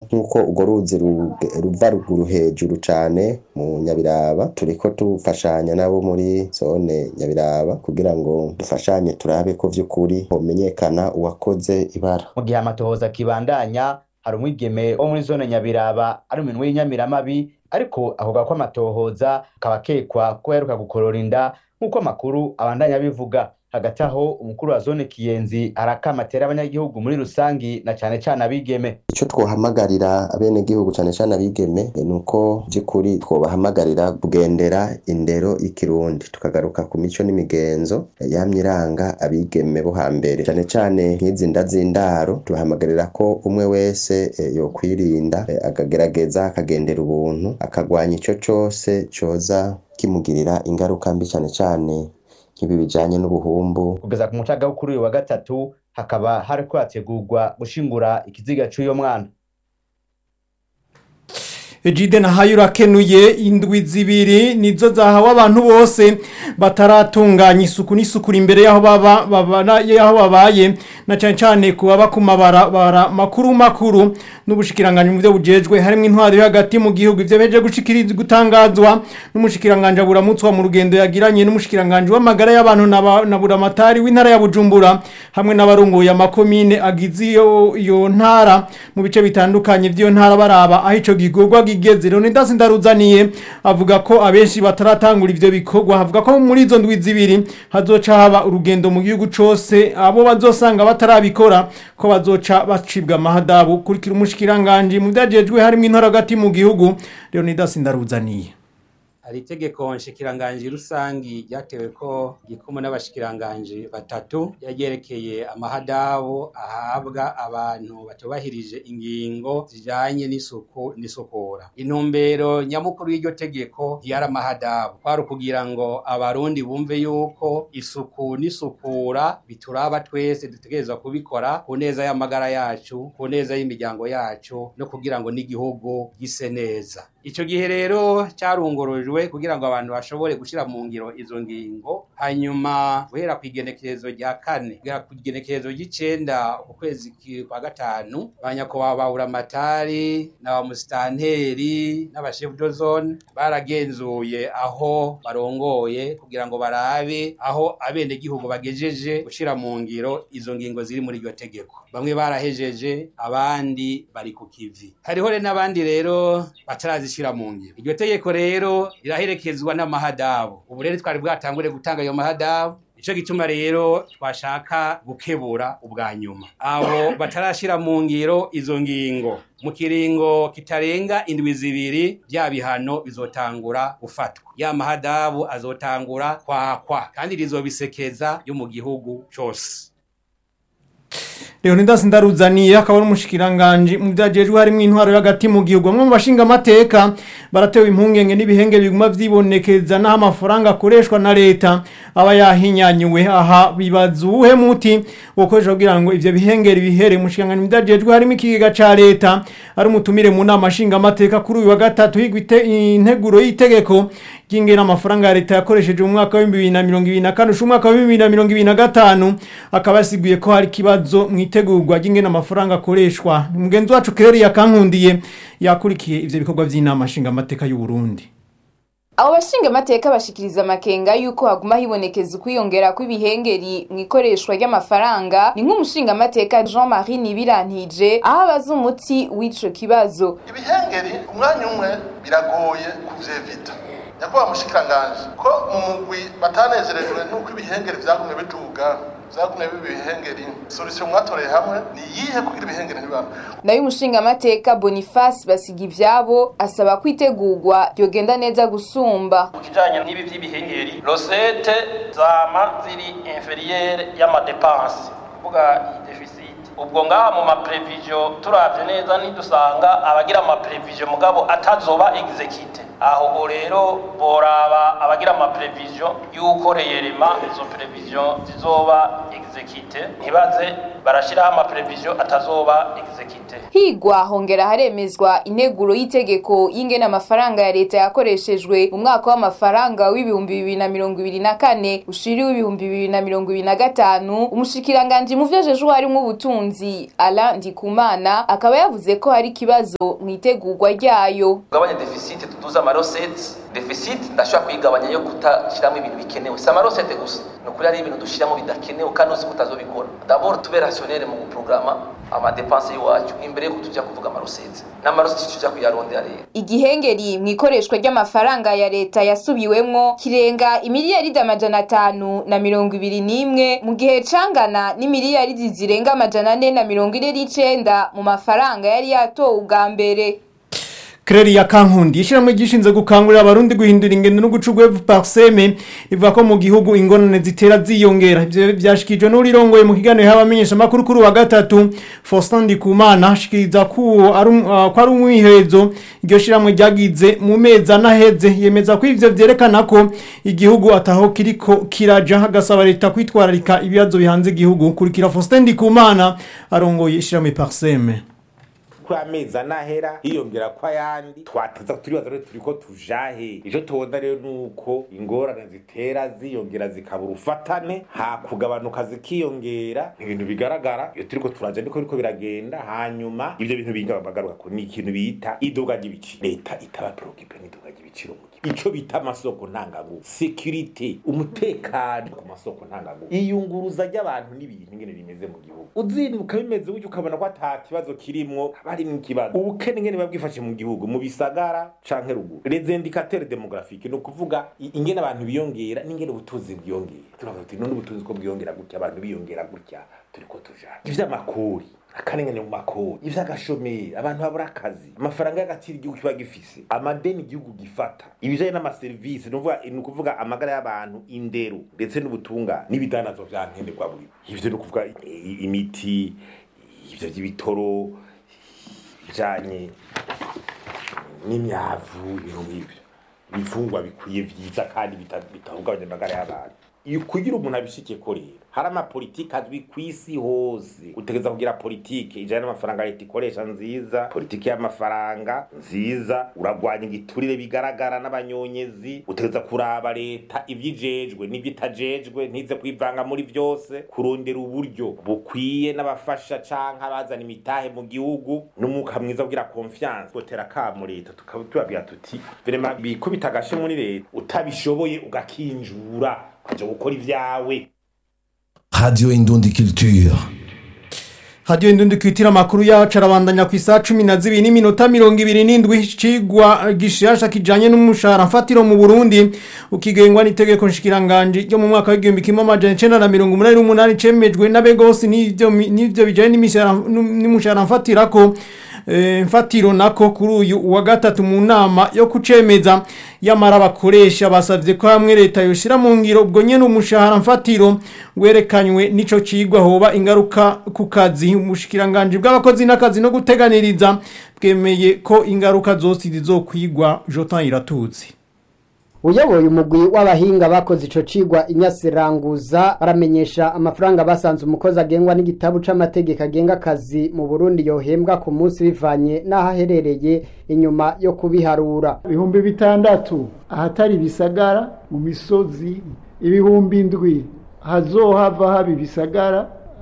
nk'uko urwo ruzi ruge- ruva ruguru hejuru cane mu nyabiraba turiko dufashanya nabo muri zone nyabiraba kugira ngo dufashanye turabe ko vy'ukuri homenyekana uwakoze ibara mu gihe amatohoza akibandanya hari umwigeme wo muri zone nyabiraba ari mu minwe y'inyamiramabi ariko avuga ko amatohoza akaba akekwa ko yaheruka gukorora inda nk'uko amakuru abandanya abivuga hagati aho umukuru wa zone kiyenzi arakama atera abanyagihugu muri rusangi na cane cane abigeme ico twohamagarira abenegihugu cane cane abigeme eh, nuko vy'ukuri twobahamagarira kugendera indero y'ikirundi tukagaruka ku mico n'imigenzo eh, yamye iranga abigeme bo hambere cane cane nk'izi nda z'indaro tubahamagarira ko umwe wese eh, yokwirinda eh, akagerageza akagendera ubuntu akagwanya ico cose coza kimugirira ingaruka mbi cane cane nk'ibi bijanye n'ubuhumbu kugeza ku mucaga wo kuri uyu wa gatatu hakaba hariko hategurwa gushingura ikiziga c'uyo mwana Ejide na hayo urakenuye indwi zibiri nizo zahawe abantu bose bataratunganya isuku n'isukura imbere yaho baba babana yaho babaye na cyane cyane kuba bakumabara bara makuru makuru n'ubushikiranganje mu byo bujejwe harimo intwaro yo hagati mu gihugu ivyo beje gushikiriza gutangazwa n'umushikiranganje aburamutswa mu rugendo yagiranye n'umushikiranganje w'amagara y'abantu na ba- na buramatari w'intara ya Bujumbura hamwe n'abarongoye amakomine agize iyo iyo ntara mu bice bitandukanye by'iyo ntara baraba aho ico gikorwa gigeze Leonidas Ndaruzaniye avuga ko abenshi bataratangura ivyo bikorwa havuga ko muri izo ndwi zibiri hazoca haba urugendo mu gihugu cose abo bazosanga batarabikora ko bazoca bacibwa amahadabu kurikira umushikiranganje mu vyajejwe harimo intara hagati mu gihugu Leonidas Ndaruzaniye hari itegeko nshikiranganji rusangi ryatewe ko gikumu n'abashikiranganji batatu yaryerekeye amahadabu ahabwa abantu batubahirije ingingo zijanye n'isuku n'isukura intumbero nyamukuru y'iryo tegeko ntiyari amahadabu kwari ukugira ngo abarundi bumve yuko isuku n'isukura bituraba twese dutegerezwa kubikora ku neza y'amagara yacu ku neza y'imiryango yacu no kugira ngo n'igihugu gise neza ico gihe rero carungurujwe kugira ngo abantu bashobore gushira mu ngiro izo ngingo hanyuma guhera ku igenekerezo rya kane kugera ku igenekerezo ry'icenda ukwezi ki- kwa gatanu ba nyakubahwa ba buramatari na ba musitanteri n'abashefu de zone baragenzuye aho barongoye kugira ngo barabe aho abenegihugu bagejeje gushira mu ngiro izo ngingo ziri muri iryo tegeko bamwe barahejeje abandi bari ku kivi hariho rero n'abandi rero batarazishira mu ngiro iryo tegeko rero riraherekezwa n'amahadabu ubu rero twari bwatangure gutanga ayo mahadabu Ico gituma rero twashaka gukebura ubwa nyuma abo batarashira mu ngiro izo ngingo mu kiringo kitarenga indwi zibiri bya bihano bizotangura gufatwa ya mahadabu azotangura kwakwa kandi rizobisekeza yo mu gihugu cose Leonidas Ndaruzaniye akaba ari umushikiranganje mu byajejwe harimo intwaro y'agati mu gihugu bamwe mu bashinga amateka baratewe impungenge n'ibihenge biguma vyibonekeza naho amafaranga akoreshwa na leta aba yahinyanyuwe aha bibaza uwuhe muti wokoresha kugira ngo ivyo bihengeri bihere umushikiranganje mu byajejwe harimo ikigega ca leta ari umutumire mu nama nshinga amateka kuri uyu wa gatatu higwa ite- integuro y'itegeko ry'ingena amafaranga ya leta yakoresheje mu mwaka wa 2024 usha umwaka wa 2025 akaba yasiguye ko hari kibazo mu itegurwa ry'ingena amafaranga akoreshwa mugenzi wacu Claire yakankundiye yakurikiye ivyo bikorwa vy'inama nshinga amateka y'u Burundi abo bashinga amateka bashikiriza amakenga yuko haguma hibonekeza ukwiyongera kw'ibihengeri mu ikoreshwa ry'amafaranga ni nk'umushinga amateka jean marie nibirantije aho abaza umuti w'ico kibazo ibihengeri umwanya umwe biragoye kuvyevita nyakubahwa mushikiranganje ko mu mugwi batanezerejwe n'uko ibihengeri vyagumye biduga vyagumye biba ibihengeri solution mwatoreye hamwe ni iyihe kugira ibihengeri ntibaba nayo umushinga amateka boniface basiga ivyabo asaba ko itegurwa ryogenda neza gusumba ku kijanye n'ibi vy'ibihengeri rosete zama ziri inferiere y'amadepanse kuvuga iyi deficit ubwo ngaha mu maprevision turavye neza nidusanga abagira amaprevision mugabo atazoba exekite aho rero boraba abagira amaprevision y'uko reyerema izo prevision zizoba exekite ntibaze barashiraho amaprevision atazoba exekite higwa hongera haremezwa integuro y'itegeko y'ingene amafaranga ya leta yakoreshejwe mu mwaka w'amafaranga w'ibihumbi bibiri na mirongo ibiri na kane ushiriwe ibihumbi bibiri na mirongo ibiri na gatanu umushikiranganji mu vyo ajejwe harimwo ubutunzi y'impunzi Alain Ndikumana akaba yavuze ko hari ikibazo mu itegurwa ryayo tugabanye deficit tuduze amarosete deficit ndashobora kuyigabanya yo kutashyiramo ibintu bikenewe si amarosete gusa ni ukuri hari ibintu dushyiramo bidakenewe kandi uzi ko utazobikora d'abord tube rationnel mu guprograma amadepanse y'iwacu imbere yuko tujya kuvuga amarosete n'amarosete tujya kuyarondera rero igihengeri mu ikoreshwa ry'amafaranga ya leta yasubiwemwo kirenga imiliyaridi amajana atanu na mirongo ibiri n'imwe mu gihe cangana n'imiliyaridi zirenga amajana ane na mirongo ine n'icenda mu mafaranga yari yatowe ubwa mbere Kreri ya Kankundi ishiramwe gishinze gukangurira abarundi guhindura ingendo no guca ugwevu parseme ivuga ko mu gihugu ingorane zitera ziyongera ivyo vyashikijwe n'urirongoye mu kiganiro y'abamenyesha makuru kuri wa gatatu Faustin Ndikumana ashikiriza ko ari um- ah, ko ari umwihezo iryo shiramwe ryagize mu mezi anaheze yemeza ko ivyo vyerekana ko igihugu ataho kiriko kiraja hagasaba leta kwitwararika ibibazo bihanze igihugu kurikira Faustin Ndikumana arongoye ishiramwe parseme ko amezi anahera hiyongera ko ayandi twateza turibaza rero turiko tujahe ico tubona rero nuko ingorane zitera ziyongera zikaba urufatane ha kugabanuka zikiyongera ibintu bigaragara iyo turiko turaja niko biriko biragenda hanyuma ivyo bintu binga bagaruka ko ni ikintu bita iduga ry'ibiciro leta itaba preocupe n'iduga ry'ibiciro mu gihugu ico bita amasoko ntanganguvu security umutekano ku masoko ntanganguvu iyunguruza ry'abantu n'ibintu ingene rimeze mu gihugu uzinduka bimeze gutyo ukabona ko ata kibazo kirimwo haba harimwo ikibazo ubukene ingene biba bwifashe mu gihugu mu bisagara canke ruguru les indicateurs demographiques ni ukuvuga i- ingene abantu biyongera n'ingene ubutunzi bwiyongera turavuga tuti none ubutunzi ko bwiyongera gutya abantu biyongera gutya turiko tujana ivy'amakori akarengane mu makori ivy'agashomeri abantu babura akazi amafaranga y'agaciro igihugu kiba gifise amadeni igihugu gifata ibijanye n'amaserivisi ni ukuvuga- ni ukuvuga amagara y'abantu indero ndetse n'ubutungane n'ibidandazo vya nkenerwa buri ivyo ni ukuvuga i- imiti ivyo vy'ibitoro bijanye n'imyavu ibintu nk'ivyo ibifungwa bikwiye vyiza kandi bita- bitahungabanya amagara y'abantu iyo kugira umuntu abishikiye ko rero hari amapolitike azwi ku isi hose utegereza kugira politike ijana n'amafaranga leta ikoresha nziza politike y'amafaranga nziza uragwanya igiturire bigaragara n'abanyonyezi utegereza kuraba leta ivyijejwe n'ivyo itajejwe ntize kwivanga muri vyose kurondera uburyo bukwiye n'abafasha canke abazana imitahe mu gihugu n'umwuka mwiza kugira confiance gotera kamo leta tukaba tubabwira tuti vrema bikubita agashe muri leta utabishoboye ugakinjura ukaja gukora ivyawe Radio Indundi Culture. hadiyo indundi kwitira amakuru yacu arabandanya ku isaha cumi na zibiri n'iminota mirongo ibiri n'indwi cigwa gishasha kijanye n'umushahara mfatiro mu burundi ukigengwa n'itegeko nshikiranganji ryo mu mwaka w'igihumbi kimwe amajana icenda na mirongo umunani n'umunani cemejwe n'abegosi n'ivyo mi- n'ivyo bijanye n'imishahara- n'umushahara mfatirako Eh, mfatiro nako kuri uyu wa gatatu mu nama yo kucemeza yamara abakoresha basavye ko hamwe leta yoshira mu ngiro ubwo nyene umushahara mfatiro werekanywe nico cigwa hoba ingaruka ku kazi umushikiranganje bw'abakozi n'akazi no guteganiriza bwemeye ko ingaruka zose zizokwigwa Jotan Iratuzi uyoboye umugwi w'abahinga bakoze ico cigwa inyasiranguza baramenyesha amafaranga basanze umukozi agengwa n'igitabu c'amategeko agenga akazi mu Burundi yohembwa ku munsi bivanye n'aho aherereye inyuma yo kubiharura ibihumbi bitandatu ahatari ibisagara mu misozi ibihumbi indwi hazohava haba ibisagara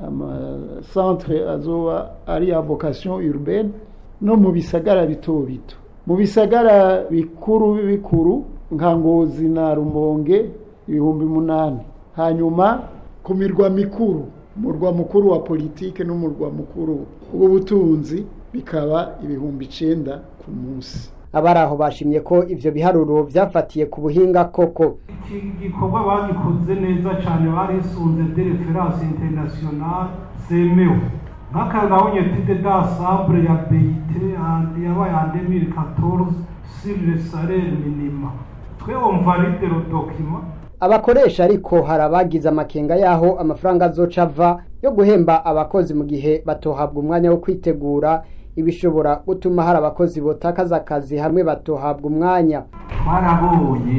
amasantere azoba ari ya vocation urbaine no mu bisagara bito bito mu bisagara bikuru bikuru nka ngozi na rumonge ibihumbi munani hanyuma ku mirwa mikuru umurwa mukuru wa politike n'umurwa mukuru w'ubutunzi bikaba ibihumbi icenda ku munsi abari aho bashimye ko ivyo biharuro vyafatiye ku buhinga koko iki gikorwa bagikoze neza cyane barisunze de reference international zemewe nk'akarabonye etude d'ensemble ya BIT yabaye en 2014 sur le salaire minima twe on valide le document abakoresha ariko hari abagize amakenga y'aho amafaranga azoca ava yo guhemba abakozi mu gihe batohabwa umwanya wo kwitegura ibishobora gutuma hari abakozi botakaza akazi hamwe batohabwa umwanya twarabonye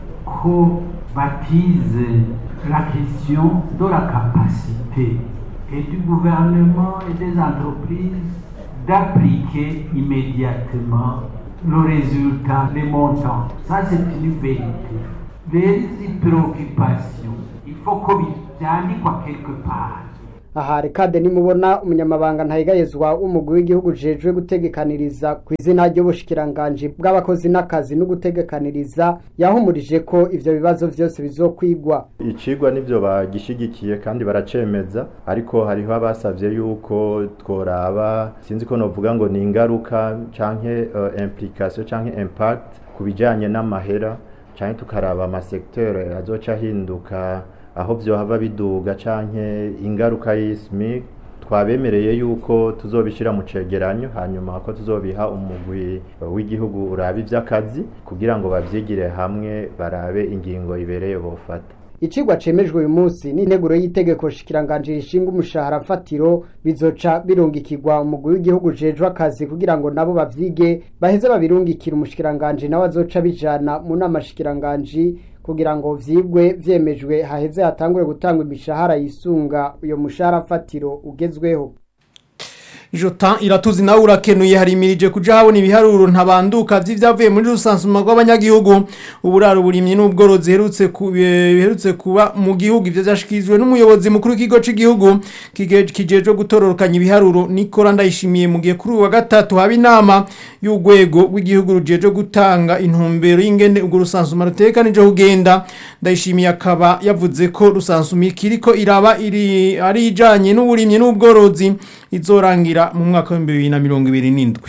ko batize la question de la capacité et du gouvernement et des entreprises d'appliquer immédiatement le résultat, les montants. Ça, c'est une vérité. Les préoccupations, il faut que byandikwa quelque part. aha rekade nimubona umunyamabanga ntayigayezwa w'umugwi w'igihugu jejwe gutegekaniriza ku izina ry'ubushikiranganji bw'abakozi n'akazi no gutegekaniriza yahumurije ko ivyo bibazo vyose bizokwigwa icigwa nivyo bagishigikiye kandi baracemeza ariko hariho abasavye yuko tworaba sinzi ko novuga ngo ni ingaruka canke uh, implication canke impact ku bijanye n'amahera canke tukaraba amasektere azoca ahinduka aho vyohava biduga canke ingaruka y'ismi twabemereye yuko tuzobishira mu cegeranyo hanyuma ko tuzobiha umugwi w'igihugu uraba ivy'akazi kugira ngo bavyigire hamwe barabe ingingo ibereye bofata icigwa cemejwe uyu munsi n'integuro y'itegeko shikiranganje rishinga umushahara fatiro bizoca birungikirwa umugwi w'igihugu jejwe akazi kugira ngo nabo bavyige baheze babirungikira umushikiranganje nawe azoca bijana mu nama shikiranganji kugira ngo vyigwe vyemejwe haheze hatangure gutangwa imishahara yisunga uyo mushahara fatiro ugezweho Jotan iratuzi nawe urakenuye hari imirije kuja habona ibiharuro ntabanduka vy'ivyavuye muri rusansuma rw'abanyagihugu uburaro burimye n'ubworozi herutse biherutse kuba mu gihugu ivyo vyashikirijwe n'umuyobozi mukuru w'ikigo c'igihugu kijejwe gutororokanya ibiharuro Nikora ndayishimiye mu gihe kuri uwa gatatu haba inama y'urwego rw'igihugu rujejwe gutanga intumbero y'ingene ubwo rusansuma rutekanije kugenda ndayishimiye akaba yavuze ko rusansuma ikiriko iraba iri ari ijanye n'uburimye n'ubworozi izorangira mu mwaka wa bibiri na mirongo ibiri n'indwi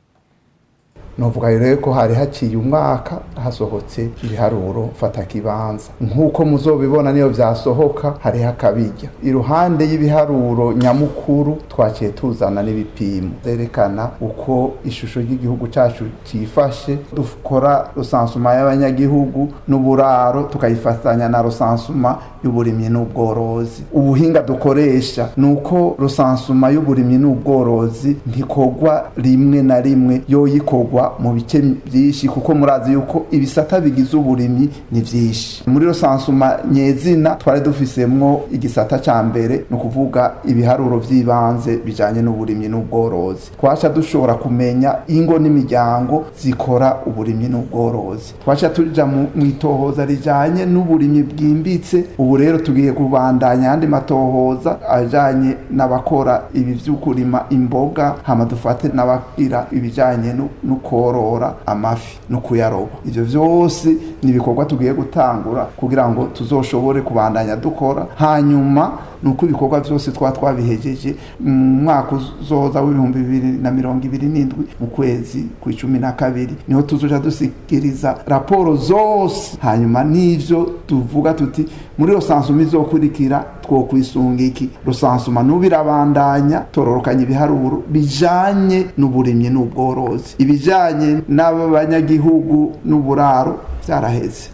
novuga rero ko hari haciye umwaka hasohotse ibiharuro fata kibanza nk'uko muzobibona niyo vyasohoka hariho akabirya iruhande y'ibiharuro nyamukuru twaciye tuzana n'ibipimo zerekana uko ishusho ry'igihugu cacu cifashe dukora rusansuma y'abanyagihugu n'uburaro tukayifatanya na rusansuma y'uburimyi n'ubworozi ubuhinga dukoresha ni uko rusansuma y'uburimyi n'ubworozi ntikorwa rimwe na rimwe yoyikorwa mu bice byinshi kuko murazi yuko ibisata bigize uburimyi ni byinshi muri rusansuma nyezina twari dufisemwo igisata ca mbere ni ukuvuga ibiharuro vy'ibanze bijanye n'uburimyi n'ubworozi twaca dushobora kumenya ingo n'imiryango zikora uburimyi n'ubworozi twaca tuja mu itohoza rijanye n'uburimyi bwimbitse ubu rero tugiye kubandanya ayandi matohoza ajanye n'abakora ibi vy'ukurima imboga hama dufate n'abagira ibijanye no korora amafi no kuyaroba ivyo vyose ni ibikorwa tugiye gutangura kugira ngo tuzoshobore kubandanya dukora hanyuma nuko ibikorwa vyose twa twabihejeje mu mwaka uzoza w'ibihumbi bibiri na mirongo ibiri n'indwi mu kwezi ku icumi na kabiri niho tuzoja dusikiriza raporo zose hanyuma n'ivyo tuvuga tuti muri rusansuma izokurikira twokwisunga iki rusansuma n'ubirabandanya tororokanya ibiharuro bijanye n'uburimyi n'ubworozi ibijanye n'abanyagihugu n'uburaro vyaraheze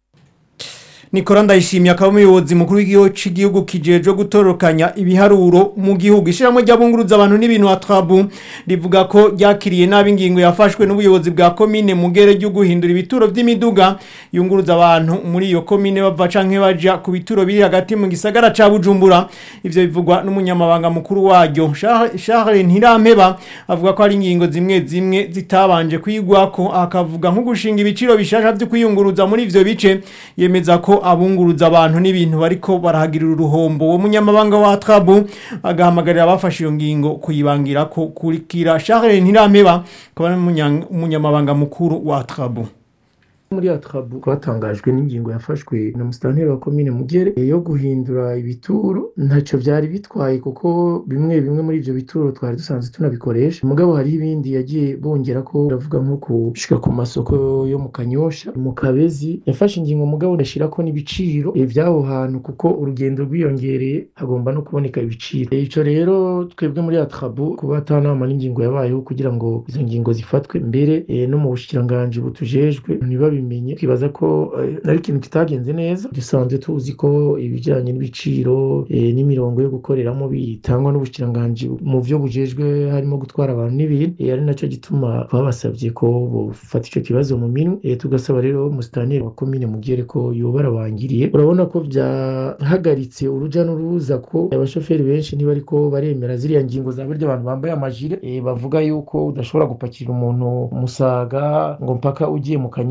Nikora ndayishimiye akaba umuyobozi mukuru w'igihugu cy'igihugu kijejwe gutorokanya ibiharuro mu gihugu ishiramwe ry'abunguruza abantu n'ibintu atrabu rivuga ko ryakiriye nabi ingingo yafashwe n'ubuyobozi bwa komine mugere ryo guhindura ibituro by'imiduga yunguruza abantu muri iyo komine bava canke baja ku bituro biri hagati mu gisagara ca Bujumbura ivyo bivugwa n'umunyamabanga mukuru waryo Charles Ntirampeba avuga ko ari ingingo zimwe zimwe zitabanje kwigwako akavuga nko gushinga ibiciro bishasha byo kwiyunguruza muri ivyo bice yemeza ko abunguruza abantu n'ibintu bariko barahagirira uruhombo uwo munyamabanga wa Trabu agahamagarira abafashe iyo ngingo kuyibangira ko kurikira Charles Ntirampeba akaba ari umunyamabanga mukuru wa Trabu muri atrabu twatangajwe n'ingingo yafashwe na musitanteri wa komine mugere yo guhindura ibituro ntacyo byari bitwaye kuko bimwe bimwe muri ibyo bituro twari dusanzwe tunabikoresha mugabo hari ibindi yagiye bongera ko uravuga nko gushika ku masoko yo mu kanyosha mu kabezi yafashe ingingo mugabo ndashira ko n'ibiciro by'aho hantu kuko urugendo rwiyongereye hagomba no kuboneka ibiciro icyo rero twebwe muri atrabu kuba atanama n'ingingo yabayeho kugira ngo izo ngingo zifatwe mbere no mu bushikiranganji butujejwe ntibabi bimenye twibaza ko ari ikintu kitagenze neza dusanzwe tuzi ko ibijyanye n'ibiciro n'imirongo yo gukoreramo bitangwa n'ubukiranganji mu byo bujejwe harimo gutwara abantu n'ibintu ari nacyo gituma babasabye ko bufata icyo kibazo mu minwe tugasaba rero umusitanteri wa komine mugere ko yoba arabangiriye urabona ko byahagaritse urujya n'uruza ko abashoferi benshi niba ariko baremera ziriya ngingo za buryo abantu bambaye amajire bavuga yuko udashobora gupakira umuntu umusaga ngo mpaka ugiye mu kanyosha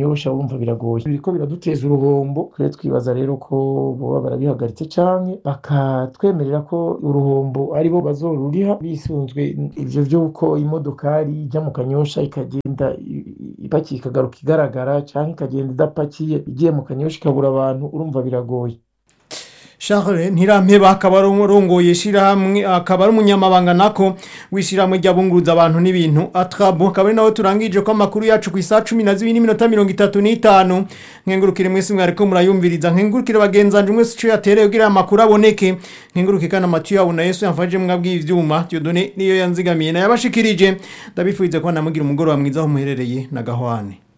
urumva biragoye biriko biraduteza uruhombo twe twibaza rero ko boba barabihagaritse canke bakatwemerera ko uruhombo aribo bazoruriha bisunzwe ivyo vy'uko imodokari ijya mu kanyosha ikagenda ipakiye ikagaruka igaragara canke ikagenda idapakiye igiye mu kanyosha ikabura abantu urumva biragoye Charles Ntirampeba akaba arongoye ishirahamwe akaba ari umunyamabanga nako wishirahamwe ry'abunguruza abantu n'ibintu atrabu akaba ari nawe turangije ko amakuru yacu ku isa 12 n'iminota 35 nkengurukire mwese mwariko murayumviriza nkengurukire bagenzanje mwese cyo yatereye kugira amakuru aboneke nkengurukire kana Mathieu yabo na Yesu yamfaje mwabwiye ivyuma Dieudonné niyo yanzigamiye na yabashikirije ndabifurize ko namugira umugoro wa mwiza aho muherereye na gahwane